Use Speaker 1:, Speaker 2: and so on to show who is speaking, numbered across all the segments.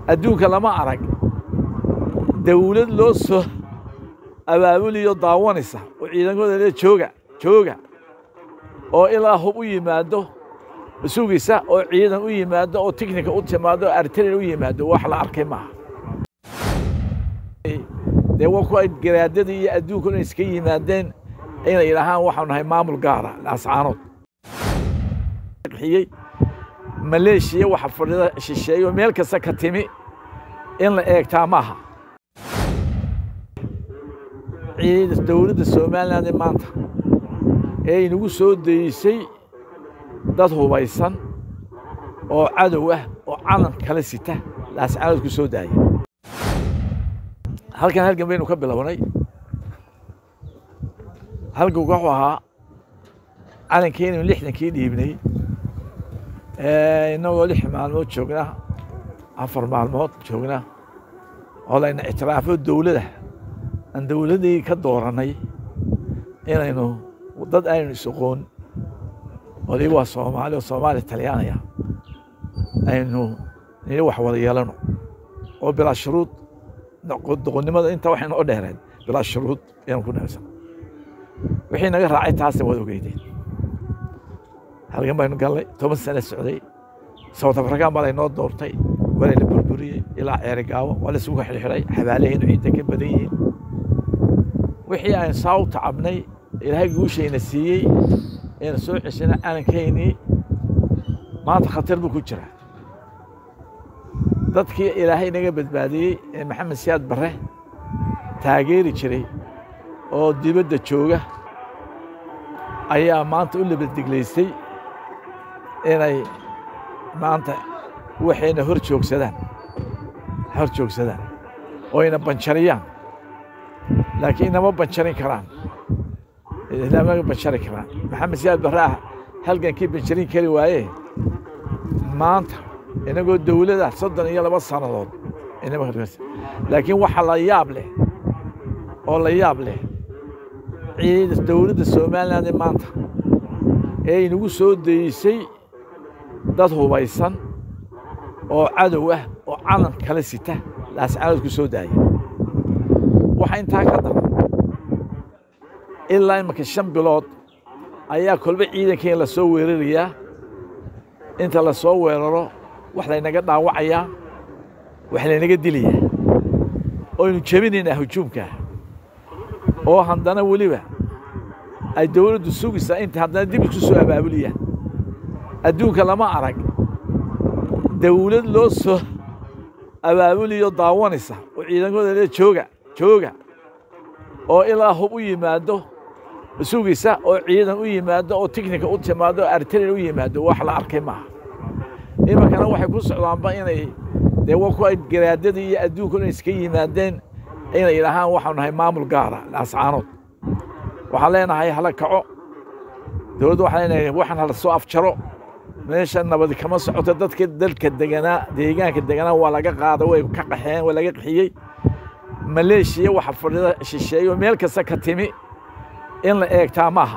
Speaker 1: adduunka lama arag dawlad loo soo abaabuliyo daawanaysa oo ciidankooda le jooga jooga oo ilaa hub u yimaado sugaysa oo ciidan u yimaado oo tiknika u timaado oo artarian u yimaado wax la arkay maaha dee waa kuwa garaadadii iyo adduunka dhan iska yimaadeen inay idhahaan waxaanu nahay maamul gaara ascaanood xiyey maleeshiya waxa fadhida shisheeyo meel kasta ka timi in la eegtaa maaha dowladda somaliland maanta ee inagu soo daysay dad hubaysan oo cadow ah oo calan kala sita laascaanood ku soo daaya halkan halgan baynu ka bilownay halganku wuxuu ahaa calankeenu lixdankii dhiibnay innagoo lix maalmood joogna afar maalmood joogna oo layna ictiraafo dowladda aan dowladdii ka doorannay inaynu dad aynu is-oqoon waliba waa soomaali oo soomaali talyaanaya aynu nili wax wada yeelano oo bilaa shuruud doqonnimada inta waxay noo dheereen bilaa shuruud ayanu ku neebsan wixii naga raacay taasna waad ogeydeen halgan baynu gallay toban sane socday south african baa laynoo doortay waa layna burburiyey ilaa ceerigaabo waa laysugu xidhxidhay xabaalaheenu ciidda ka badan yihiin wixii aan saa u tacabnay ilaahay guushayna siiyey eena soo ceshana calankaynii maanta khatar buu ku jiraa dadkii ilaahay naga badbaadiyey ee maxamed siyaad barre taageeri jiray oo dibadda jooga ayaa maanta u labaddiglaystay inay maanta waxayna hor joogsadaan hor joogsadaan oo ayna banjariyaan laakiin inama banjarin karaan inama banjari karaan maxamed siyaad barre ah halgankii banjarin kari waaye maanta inagoo dowlada soddon iyo laba sannadood laakiin waxa la yaab leh oo la yaab leh dowladda somaliland maanta ee inagu soo daysay dad hubaysan oo cadow ah oo calan kala sita laascaanood ku soo daaya waxa intaa ka daran ilaa imanka shan bilood ayaa kolba ciidankeen la soo weerarayaa inta la soo weeraro wax laynaga dhaawacayaa wax laynaga dilayaa oynu jebinaynaa hujuumkaa oo haddana weliba ay dowladdu sugaysaa inta haddana dib isku soo abaabuliyaan adduunka lama arag dawlad loo soo abaabuliyo daawanaysa oo ciidankooda le jooga jooga oo ilaa hub u yimaado sugaysa oo ciidan u yimaado oo tiknika u timaado oo artarian u yimaado wax la arkay maaha imankana waxay ku socdaanba inay dee waa kuwa garaadadii iyo adduunka dhan iska yimaadeen inay idhahaan waxaanu nahay maamul gaara ascaanood waxaan leenahay hala kaco dowladda waxaan leenahay waxaan hala soo afjaro meesha nabadi kama socoto dadka dalka deganaa deegaanka deganaa waa laga qaada way ka qaxeen waa laga qaxiyey maleeshiya waxa fadhida shisheeyo meel kasta ka timi in la eegtaa maaha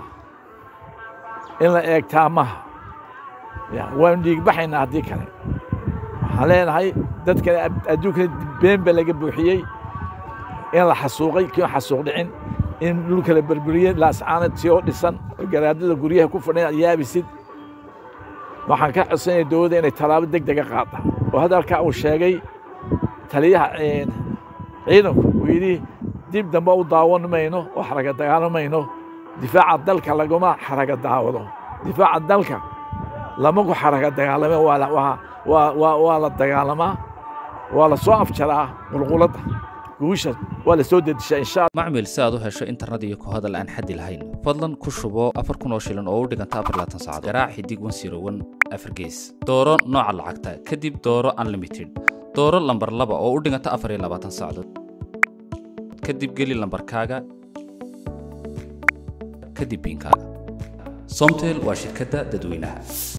Speaker 1: in la eegtaa maaha waanu dhiigbaxaynaa haddii kale waxaan leenahay dadkana adduunkana been ba laga buuxiyey in la xasuuqay kion xasuuq dhicin in dhulka la berberiyey laascaanad si oo dhisan oo garaadada guryaha ku fadhin aad yaabisid waxaan ka codsanaya dowladda inay tallaabo deg dega qaada oo hadalkaa uu sheegay taliyaha ciidanku uu yidhi dib dambe u daawan mayno oo xaraga dagaalamayno difaaca dalka laguma xaraga daawado difaaca dalka lama ku xaraga dagaalame waa la dagaalamaa waa la soo afjaraa qulquladda guusha waa la soo dedishaa insha
Speaker 2: macmil si aad u hesho internet iyo ku hadal aan xaddi lahayn fadlan ku shubo afar kun oo shilin oo u dhiganta afar laatan saacadood garaac xidig wan siro wan afar gees dooro nooca lacagta kadib dooro unlimited dooro lambar laba oo u dhiganta afar iyo labaatan saacadood kadib geli lambarkaaga kadib biinkaaga somtel waa shirkadda dadweynaha